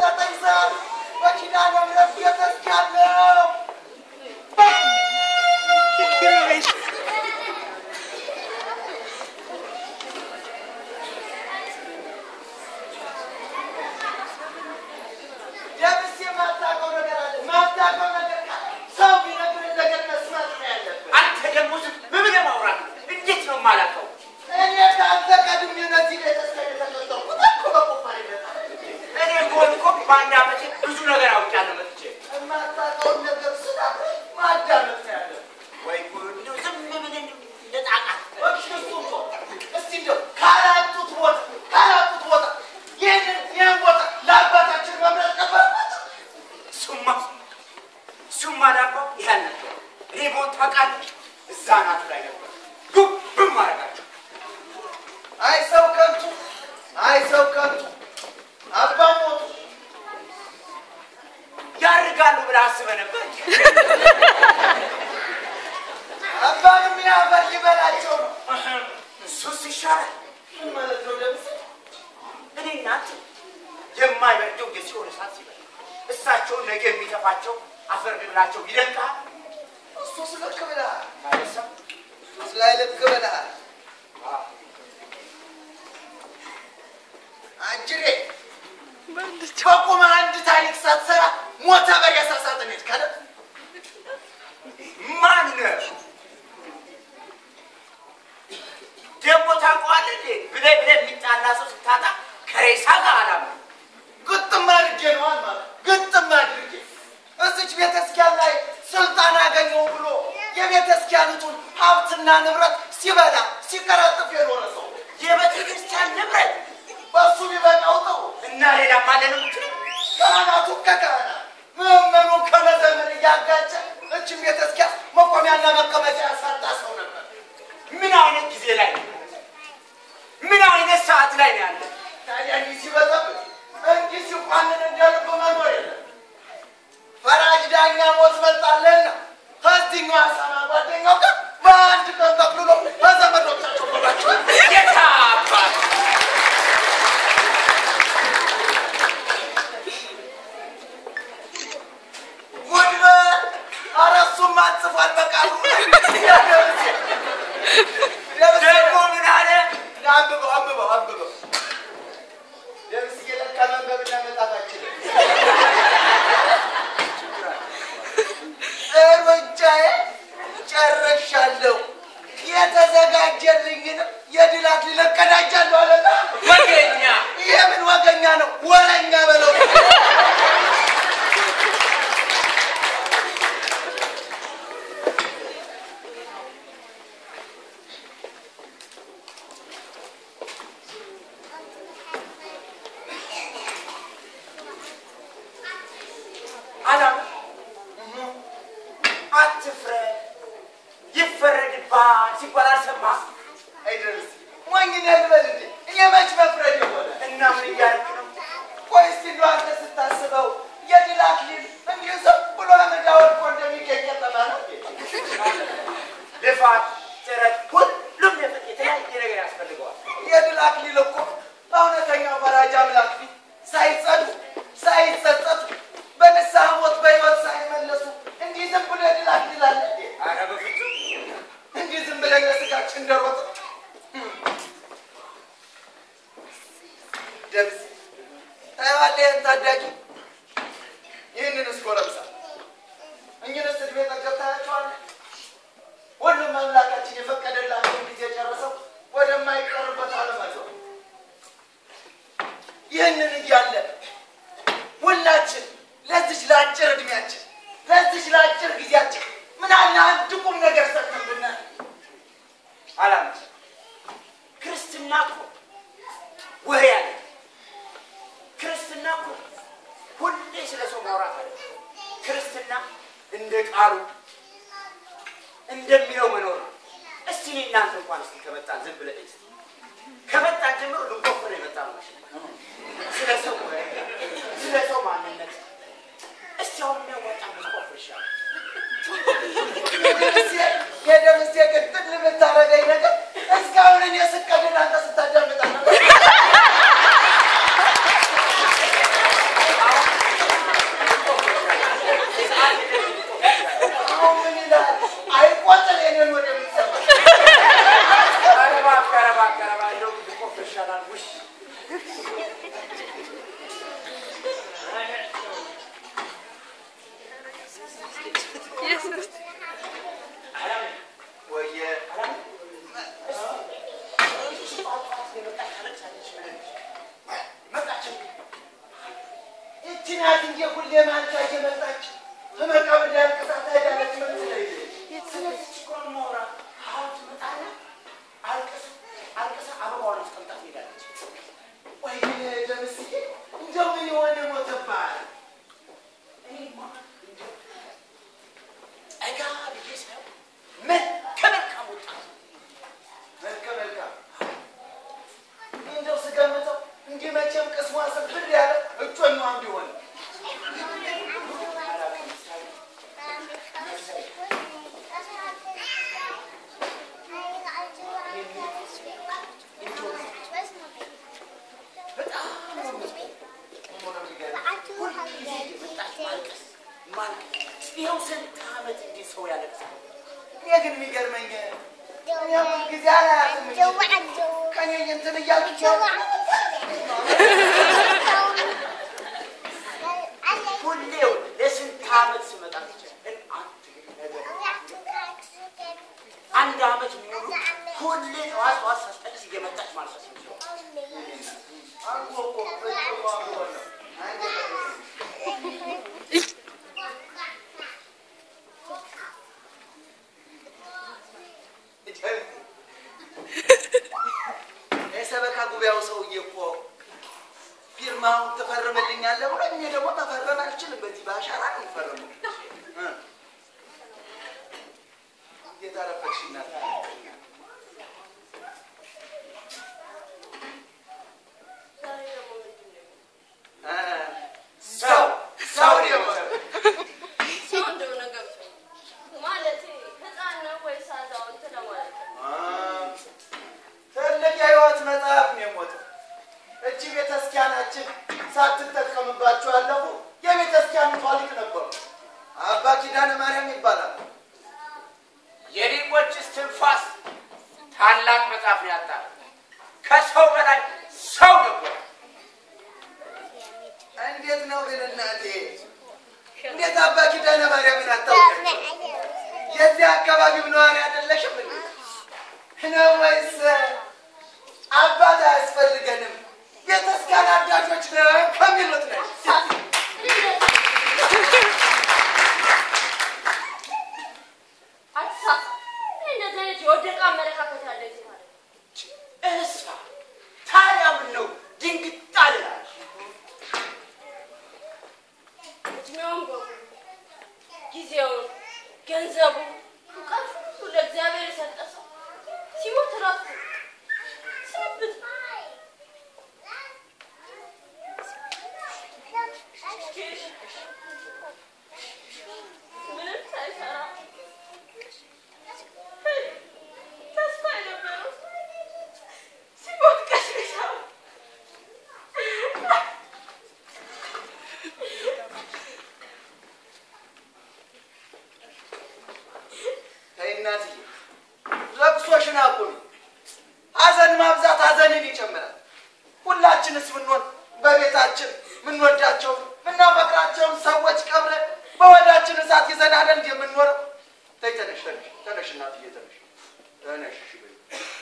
ዘጠኝ ሰዓት በኪዳነ ምሕረት ቤተክርስቲያን ነው። ደምስ የማታውቀው ነገር አለ። ማታውቀው ነገር ካለ ሰው ቢነግርህ ነገር መስማት ነው ያለብህ። አንተ ደግሞ ዝም ብለህ ማውራት እንዴት ነው የማላውቀው? እኔ ከአንተ ቀድሜ እነዚህ ቤተክርስቲያን የተቀጠርኩት እኮ በቁፋር ይመጣል። እኔ ከሆን እኮ በአንድ ዓመቴ ብዙ ነገር አውቃለሁ መጥቼ። የማታውቀውን ነገር ስነግርህ ማዳመጥ ነው ያለብህ። ወይ ጉድ! እንደው ዝም ብለህ እንደው እንደ ጣቃት እሺ፣ እሱ እኮ እስቲ እንደው ካላጡት ቦታ ካላጡት ቦታ ይህንን ይህን ቦታ ለአባታችን መምረጥ ነበረባቸው። እሱማ እሱማ ዳባ ይሄን ነበር። እኔ ቦት ታውቃለህ፣ እዛ ናቱ ላይ ነበር ጉብም አደርጋቸው። አይ ሰው ከንቱ፣ አይ ሰው ከንቱ። አባ ሞቱ። ያርጋሉ ብለህ አስበህ ነበር? አባንም ያፈር ሊበላቸው ነው። እሱስ ይሻላል። ምን ማለት ነው ደምስ? እኔ እናንተ የማይበርደው የሲኦል እሳት ሲበል እሳቸውን ነገ የሚተፋቸው አፈር ብላቸው ይደንቃል። እሱስ ልክ ብለሃል። ማለት ሰው እሱስ ላይ ልክ ብለሃል። አጅሬ በቁመ አንድ ታሪክ ሳትሰራ ሞተ በሬሳ ሳጥን ሄድክ አይደል? ማነው ደግሞ ታውቀዋለህ እንዴ? ብለህ ብለህ የሚጣላ ሰው ስታጣ ከሬሳ ጋር አላማ ግጥም አድርጌ ነው ማለት ግጥም አድርጌ እዚች ቤተክርስቲያን ላይ ስልጣን አገኘው ብሎ የቤተክርስቲያኒቱን ሀብትና ንብረት ሲበላ ሲቀረጥፍ የኖረ ሰው የቤተ ክርስቲያን ንብረት በእሱ ቢበቃው ጥሩ። እና ሌላም አለ ነው የምትለው? ካህናቱ ከካህናት ምዕመኑ ከመዘመን እያጋጨ እችን ቤተክርስቲያን መቆሚያና መቀመጫ ያሳጣ ሰው ነበር። ምን አይነት ጊዜ ላይ ነው? ምን አይነት ሰዓት ላይ ነው ያለ? ታዲያ እንዲህ ሲበዛብህ እንዲህ ሲቋንን እንዲያልብ መኖር የለም። ፈራጅ ዳኛ ሞት መጣለና ከዚህኛው አሳማ ጓደኛው ጋር በአንድ ቀን ጠቅልሎ በዘመዶቻቸው ኖራቸው የት አባት ጉድበል ኧረ እሱማ ጽፏል በቃሉ ላይ። ደምሴ ደምሴ ደግሞ ምን አለ? አንብበው አንብበው አንብበው ደምስዬ ለካ መንበብና መጣት አችልም። እርምጃዬ ጨርሻለሁ። የተዘጋጀልኝንም የድል አክሊል እቀዳጃለሁ አለና ወገኛ የምን ወገኛ ነው? ወረኛ በለው። አላም አትፍረድ ይፈረድብሃል ሲባል አልሰማህም? አይደርስ ሞኝን ያልበል እንዴ? እኔ መች መፍረድ የሆነ እና ምን እያደረክ ነው? ቆይ እስቲ እንደው አንተ ስታስበው የድል አክሊል እንዲሁ ዝም ብሎ አመዳ ወድቆ እንደሚገኝ ጠማ ነው እንዴ? ልፋት፣ ጥረት፣ ሁሉም የፈ- የተለያየ ነገር ያስፈልገዋል። የድል አክሊል እኮ በእውነተኛው ፈራጅ አምላክ ፊት ሳይጸዱ ሳይጸጸቱ በንስሐ ሞት በሕይወት ሳይመለሱ እንዲህ ዝም ብሎ የድል አክሊል አለ እንዴ? ኧረ በፍጹም እንዲህ ዝም ብለን ለስጋችን እንደሮጥ ደምስ ታየዋለህ ይህን ታዳጊ ይህንንስ ጎረምሳ እኝንስ ዕድሜ ጠገብ ታያቸዋለህ ሁሉም አምላካችን የፈቀደላቸውን ጊዜ ጨርሰው ወደማይቀርበት አለማቸው ይህንን እያለ ሁላችን ለዚች ለአጭር እድሜያችን ለዚች ለአጭር ጊዜያችን ምን አለ አንድ ቁም ነገር ሰርተን ብናል አላም ክርስትና እኮ ወሬ አለ። ክርስትና እኮ ሁሌ ስለ ሰው ማውራት አለ። ክርስትና እንደ ቃሉ እንደሚለው መኖር ነው። እስቲ እኔ እናንተ እንኳን እስቲ ከመጣን ዝም ብለህ እስቲ ከመጣን ጀምሮ ልንቆፍር የመጣ ነው። ስለ ሰው ወሬ፣ ስለ ሰው ማንነት እስቲ አሁን የሚያዋጣ ልንቆፍር ይሻላል። የደምሴ ቅጥል የምታረገኝ ነገር እስካሁን እኔ ስቀድድ አንተ ስታዳምጣ ነበር። አሁን ጠዋት ጠዋት እየመጣች ታለቅሳለች። መጣች እቺ ናት እንጂ ሁሌ ማልታ እየመጣች ከመቃብር ላይ አልቅሳ ትሄዳለች። ምን ስለዚህ ችግሯን ማውራ አሁን ትመጣና አልቅሳ አልቅሳ አበባዋን አስቀምጣ ትሄዳለች። ወይ ግን ደምስዬ እንደው ምን የሆነ ሞተብሃል? እኔማ እንደው ጠጋ ብዬ ሳየው መልከ መልካም ወጣት መልከ መልካም እንደው ስገምተው እንዲህ መቼም ቅስሟ ስብር ያለ እጮኛዋ እንዲሆን በጣም ነው የምትገርመው። ሁልጊዜ እየመጣች ማልቀስ ማለት ይኸው ስንት ዓመት እንዲህ ሰው ያለቅሳል። እኔ ግን የሚገርመኝ እኔ ሁል ጊዜ አላያትም እንጂ ከኔ እንትን እያለች ሁሌ ለስንት ዓመት ስመጣ ትችል አንድ ነገር አንድ ዓመት ሙሉ ሁሌ ጠዋት ጠዋት ሳስጠቅስ እየመጣች ማልቀስ ነው። አልኩ እኮ በእጮኛዋ እንዲሆን ነው። የሰበካ ጉባኤው ሰውዬ እኮ ፊርማውን ትፈርምልኛለህ ብሎ እኔ ደግሞ መፈረም አልችልም። በዚህ በአሻራ ነው የምፈርመው። እ እንዴት አረፈድሽ እናት? እ ሰው ሰው ነው የሞተው። ሰው እንደሆነ ገብቶኝ ማለቴ ህፃን ነው ወይስ አዛውንት ለማለት ነው። አ ትልቅ የህይወት መጽሐፍ ነው የሞተው። እቺ ቤተክርስቲያናችን ሳትጠቀምባቸው ያለፉ የቤተክርስቲያኑ ሊቅ ነበሩ። አባ ኪዳነ ማርያም ይባላል። የሊቆች እስትንፋስ ታላቅ መጽሐፍ ነው ያጣ ከሰው በላይ ሰው ነበር። እንዴት ነው ግን እናቴ? እንዴት አባ ኪዳነ ማርያምን አታውቂያቸው? የዚህ አካባቢው ነዋሪ አይደለሽም እንዴ? ነው ወይስ አባት አያስፈልገንም ቤተክርስቲያን አዳጆች ነው ከሚሉት ነሽ? አትሳሳ። እንደዚህ አይነት የወደቀ አመለካከት ያለ ዚህ ማለት ነው። እሳ ታዲያ ምን ነው ድንግጥ አልላል? እድሜውን በሙሉ ጊዜውን፣ ገንዘቡን፣ እውቀት ሁሉ ለእግዚአብሔር የሰጠ ሰው ሲሞት እረፍት ነው። ስንብት ነው። ምንም ሳይሰራ ተስፋ የነበረው ሲሞት ቀስቅሰው ተይ እናትዬ፣ ለቅሶሽን አቁሚ። ሐዘን ማብዛት ሐዘንን ይጨምራል። ሁላችንስ ብንሆን በቤታችን ምንወዳቸው ምናፈቅራቸውን ሰዎች ቀብረን በወዳችን እሳት ይዘን አይደል እንደ የምንኖረው? ተይ ተነሽ፣ ተነሽ፣ ተነሽ እናትዬ ተነሽ፣ ተነሽ። እሺ በይ።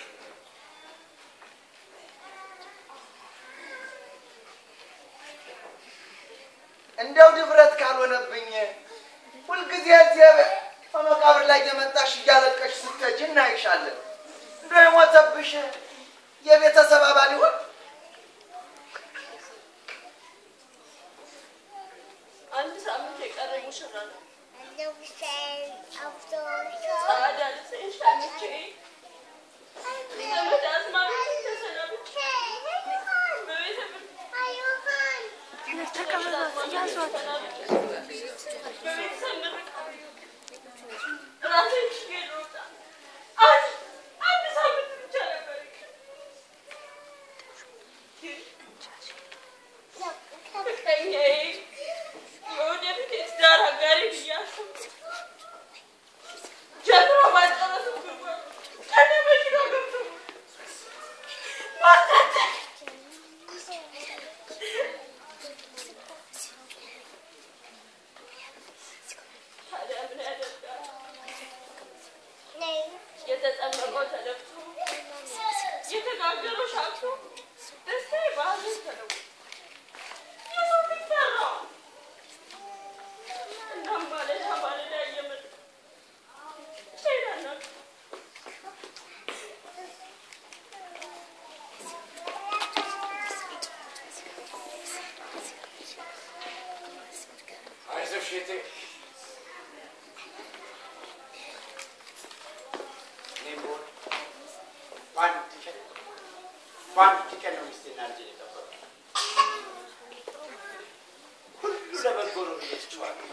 እንደው ድፍረት ካልሆነብኝ ሁልጊዜ እዚህ በመቃብር ላይ የመጣሽ እያለቀሽ ስትሄጂ እናይሻለን። እንደው የሞተብሽ የቤተሰብ አባል ይሆን? አንድ ሳምንት የቀረ ሙሽራ ነው። After ጸዳ ልብሴን ሸምቼ ዘመድ አዝማድ ተሰናብቼ በቤተ በቤተሰብ ምርቃት ራሴን ችዬ ልወጣ አንድ አንድ ሳምንት ብቻ ነበር የቀረኝ። ፍቅረኛዬ የወደፊት የትዳር አጋሪ ብዬ አሰብኩት። ጀምሮ ባልጨረስም ጉድጓድ ከነ መኪናው ገብቶ ማሳደግ ታዲያ ምን ያደርጋል? የተጠመቀው ተደፍቶ የተጋገረው እቴ እኔም ብሆን በአንድ ቀን በአንድ ቀን ነው ሚስቴና ልጄን የቀበሩት። ሁሉ ለበጎ ነው ብዬ ትቼዋለሁ።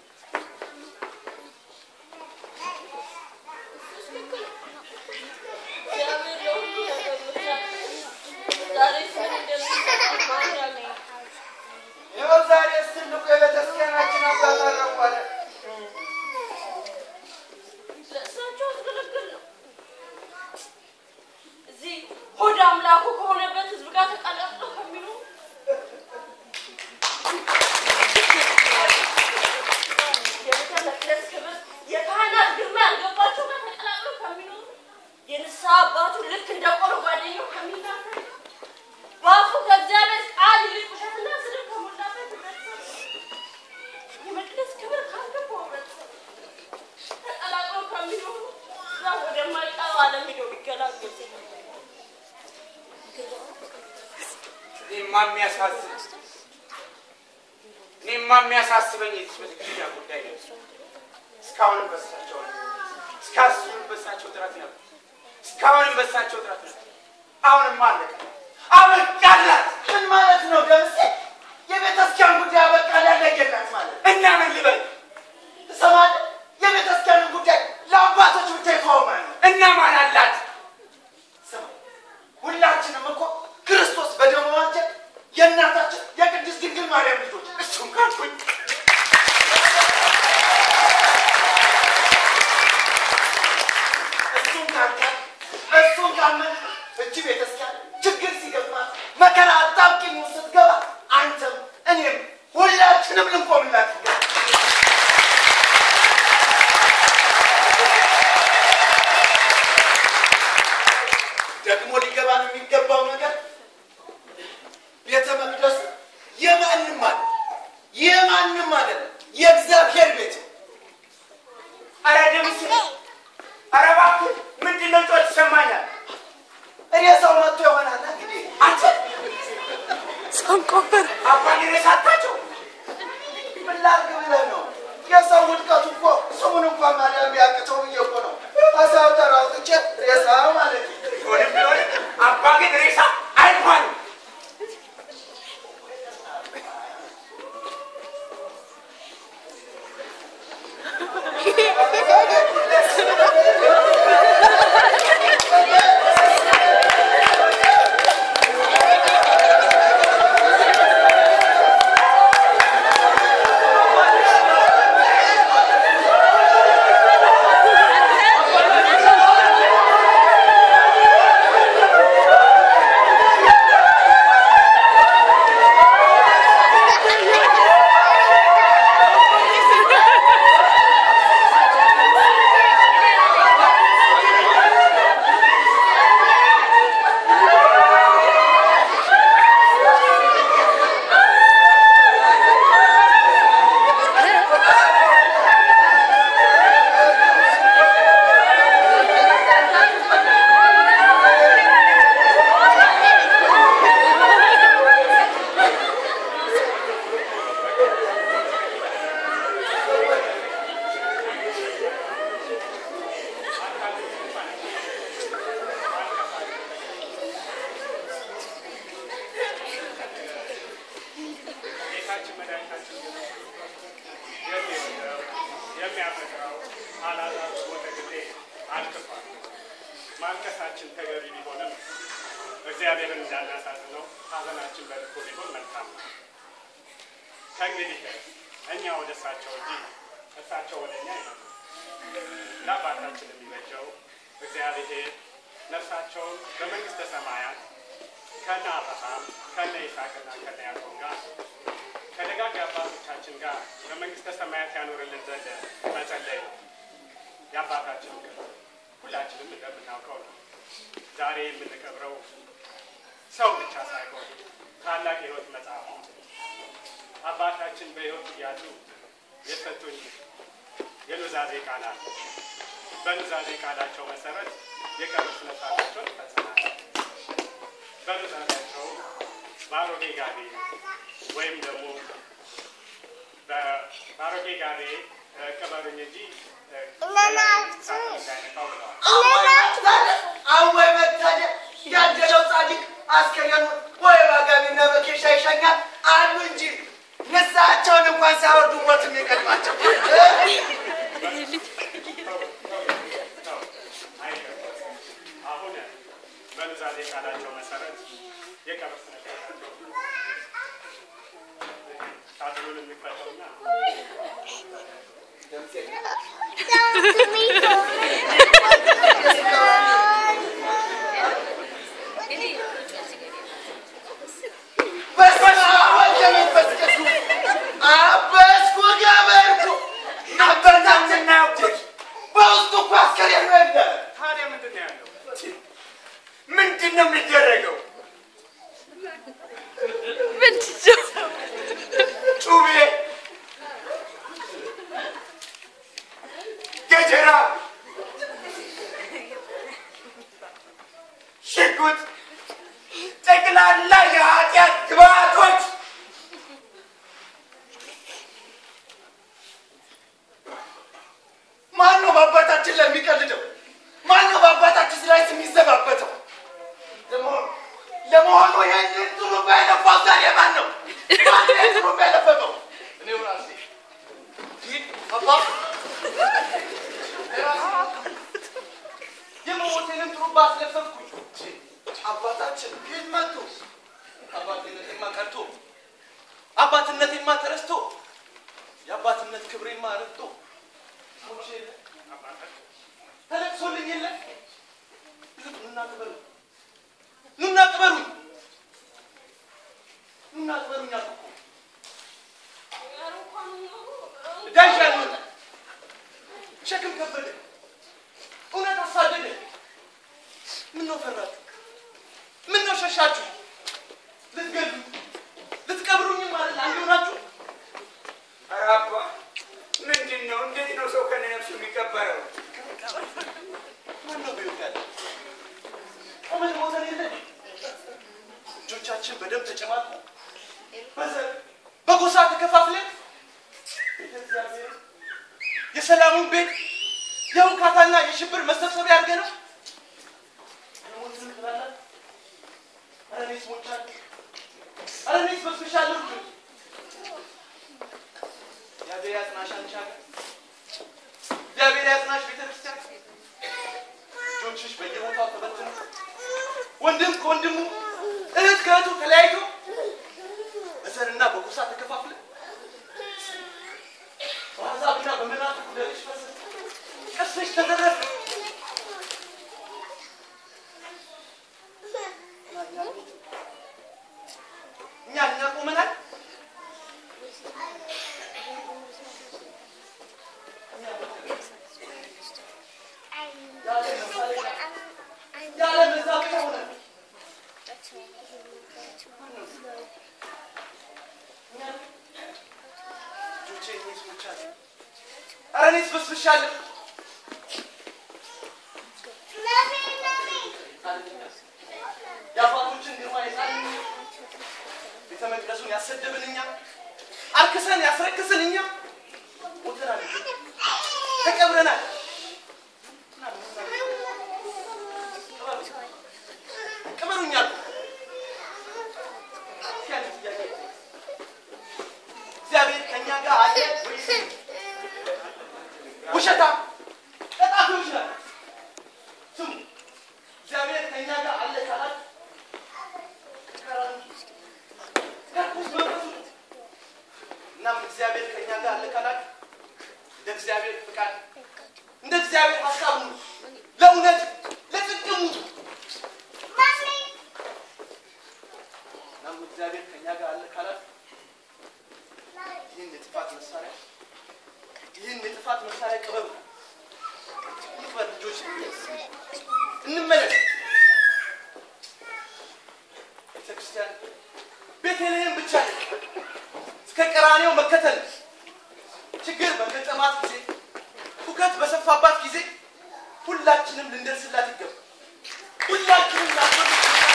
እግዚአብሔር ለሁሉ ነገር ምክንያት ዛሬ ምን እንደሚሰራ ማን ያውቃል? ይኸው ዛሬስ ትልቁ የቤተክርስቲያናችን አባት አረፉ አለ። ለእሳቸው አስገለግል ነው። እዚህ ሆድ አምላኩ ከሆነበት ህዝብ ጋር ተቀላቅለው ከሚሉ የቤተ መቅደስ ክብር የካህናት ግርማ ያልገባቸው ጋር ተቀላቅለው ከሚኖሩ የንስሐ አባቱ ልክ እንደ ቆሎ ጓደኛው ከሚናገር በአፉ ከእግዚአብሔር ቃል ይልቅ ውሸትና ስድብ ከሞላበት ህብረተሰብ የመቅደስ ክብር ካልገባው ህብረተሰብ ተቀላቅለው ከሚኖሩ እዛ ወደማይቀረው ዓለም ሄደው ቢገላገሉ እኔማ የሚያሳዝን እኔማ የሚያሳስበኝ የዚች ቤተክርስቲያን ጉዳይ ነው። እስካሁንም በሳቸው እስካሁንም በሳቸው ጥረት ነበር። እስካሁንም በሳቸው ጥረት ነበር። አሁንም አለቀ፣ አበቃላት ምን ማለት ነው ደምሴ? የቤተክርስቲያን ጉዳይ አበቃ ያለየላት ማለት እና ምን ልበል ትሰማለህ? የቤተክርስቲያንን ጉዳይ ለአባቶች ብቻ ይተወማል። እና ማን አላት? ስማ፣ ሁላችንም እኮ ክርስቶስ በደሙ ዋጀን የእናታችን የቅድስት ድንግል ማርያም ልጆች እሱም ካልኩኝ እሱን ካልካል እሱን ካመን እጅ ቤተክርስቲያን ችግር ሲገጥማት መከራ አጣብቂኝ ውስጥ ስትገባ አንተም እኔም ሁላችንም ልንቆምላት ይገባል። ደግሞ ሊገባን የሚገባው ነገር ቤተ መቅደሱ የማንም አለ የማንም አይደለም፣ የእግዚአብሔር ቤት ነው። ኧረ ድምፅ ኧረ እባክህ ምንድን ነው ጮት ይሰማኛል? ሬሳው መጥቶ ይሆናል እንግዲህ አንተ አባዬ ሬሳ አታቸው ምን ላድርግ ብለህ ነው? የሰው ውድቀቱ እኮ ስሙን እንኳን ማዳን ቢያቅተው ብዬ እኮ ነው ከሰው ተራ አውጥቼ ሬሳ ማለት ነው። ቢሆንም ቢሆንም አባ ግን ሬሳ አይባልም። ጌታችን መድኃኒታችን የሚወደው የሚያፈቅረው አላዛር በሞተ ጊዜ አልቅሷል። ማልቀሳችን ተገቢ ቢሆንም እግዚአብሔርን እንዳናሳዝነው ሐዘናችን በልኩ ቢሆን መልካም ነው። ከእንግዲህ እኛ ወደ እሳቸው እንጂ እሳቸው ወደ እኛ አይመጡ። ለአባታችን የሚበጀው እግዚአብሔር ነፍሳቸውን በመንግሥተ ሰማያት ከነ አብርሃም ከነ ይስሐቅና ከነ ያዕቆብ ጋር ከደጋግ አባቶቻችን ጋር በመንግሥተ ሰማያት ያኖርልን ዘንድ መጸለይ ነው። የአባታችን ክብር ሁላችንም እንደምናውቀው ነው። ዛሬ የምንቀብረው ሰው ብቻ ሳይሆን ታላቅ የሕይወት መጽሐፍ ነው። አባታችን በሕይወት እያሉ የሰጡኝ የኑዛዜ ቃል አለ። በኑዛዜ ቃላቸው መሰረት የቀብር ስነ ስርዓታቸውን ይፈጽማል። በኑዛዜያቸው በአሮጌ ጋቢ ወይም ደግሞ በ- ባሮጌ ጋሬ ቅበሩኝ እንጂ እንዳይነካው ብለዋል። አወይ መታደል ያደለው ጻድቅ አስከሬኑ ወይ ባጋቢና በኬሻ ይሸኛል አሉ እንጂ ንስሐቸውን እንኳን ሳያወርዱ ሞት የሚቀድማቸው ነው አይገባም። አሁን በኑዛዜ ቃላቸው መሰረት የቀብር ስነ ስርዓታቸው ሳጥኑን የሚፈተውና በስመ አብ ወወልድ ወመንፈስ ቅዱስ አበስኩ ገበርኩ አበታችን ናያውቁት በውስጡ እኮ አስከሬኑ የለ ታዲያ ምንድን ነው ያለው? ምንድን ነው የሚደረገው ጩቤ ገጀራ ሽጉጥ ጠቅላላ የኃጢአት ግብአቶች ማን ነው በአባታችን ላይ የሚቀልደው? ማን ነው በአባታችን ላይ የሚዘባበተው? ለመሆኑ ለመሆኑ ይህንን ጥሩምባ የነፋው ዛሬ ማን ነው? ማን ነው ይህን ጥሩምባ የነፈፈው? እኔው ራሴ። ይህ አባ የመሞቴንም ጥሩምባ አስለፈፍኩኝ። አባታችን የት መጡ? አባትነቴማ ቀርቶ አባትነቴማ ተረስቶ የአባትነት ክብሬማ ረግጦ ሞቼ የለ ተለቅሶልኝ የለ ኑና ቅበሩኝ ኑና ቅበሩኝ ኑና ቅበሩኝ አልኩ እኮ ዳሽ ያልሆነ ሸክም ከበደ እውነት አሳደደ ምን ነው ፈራችሁ ምን ነው ሸሻችሁ ልትገሉ ልትቀብሩኝም ማለት አንድ ሆናችሁ ኧረ አባ ምንድን ነው? እንዴት ነው ሰው ከነ ነፍሱ የሚቀበረው? ማን ነው በሕይወት ያለ ቆመን ሞተን የለ እጆቻችን በደም ተጨማቁ በዘር በጎሳ ተከፋፍለን ቤተ እግዚአብሔር የሰላሙን ቤት የውካታና የሽብር መሰብሰቢያ አድርገ ነው የሞትን ትላለን ኧረ እኔስ ሞቻለሁ ኧረ እኔስ በስብሻለሁ እግዚአብሔር ያጽናሽ አንቺ ሀገር እግዚአብሔር ያጽናሽ ቤተክርስቲያን ልጆችሽ በየቦታው ተበትነው ወንድም ከወንድሙ እህት ከእህቱ ተለያይቶ በዘርና በጎሳ ተከፋፍለ በአሕዛብና በመናፍቅ ደርሽ ፈሰሰ ቅርስሽ ተዘረፈ እኛ እኛ ቆመናል ያለ መዛበቻ ሆነ ልጆቼ እኔስ ሞቻለሁ ኧረ እኔስ በስብሻለሁ የአባቶችን ግርማ የጣልን እኛ ቤተ መቅደሱን ያሰደብን እኛ አርክሰን ያስረክስን እኛ ሞተናል ተቀብረናል ቅበሩኛል እግዚአብሔር ከእኛ ጋር አለ ወይስ ውሸታ ቀጣፊዎች ናት ስሙ እግዚአብሔር ከእኛ ጋር አለ ካላት ከርኩስ መንፈሱ ነው። እናም እግዚአብሔር ከእኛ ጋር አለ ካላት እንደ እግዚአብሔር ፍቃድ እንደ እግዚአብሔር ሀሳብ ነው ለእውነት ለጽድቅ ሙቱ እናም እግዚአብሔር ከእኛ ጋር አለ ካላት ይህን የጥፋት መሳሪያ ይህን የጥፋት መሳሪያ ቅበሩ ይቅበር ልጆች እንመለስ ቤተክርስቲያን ቤተልሔም ብቻ እስከ ቀራኔው መከተል ችግር በገጠማት ጊዜ ሁከት በሰፋባት ጊዜ ሁላችንም ልንደርስላት ይገባል ሁላችንም ላሰብ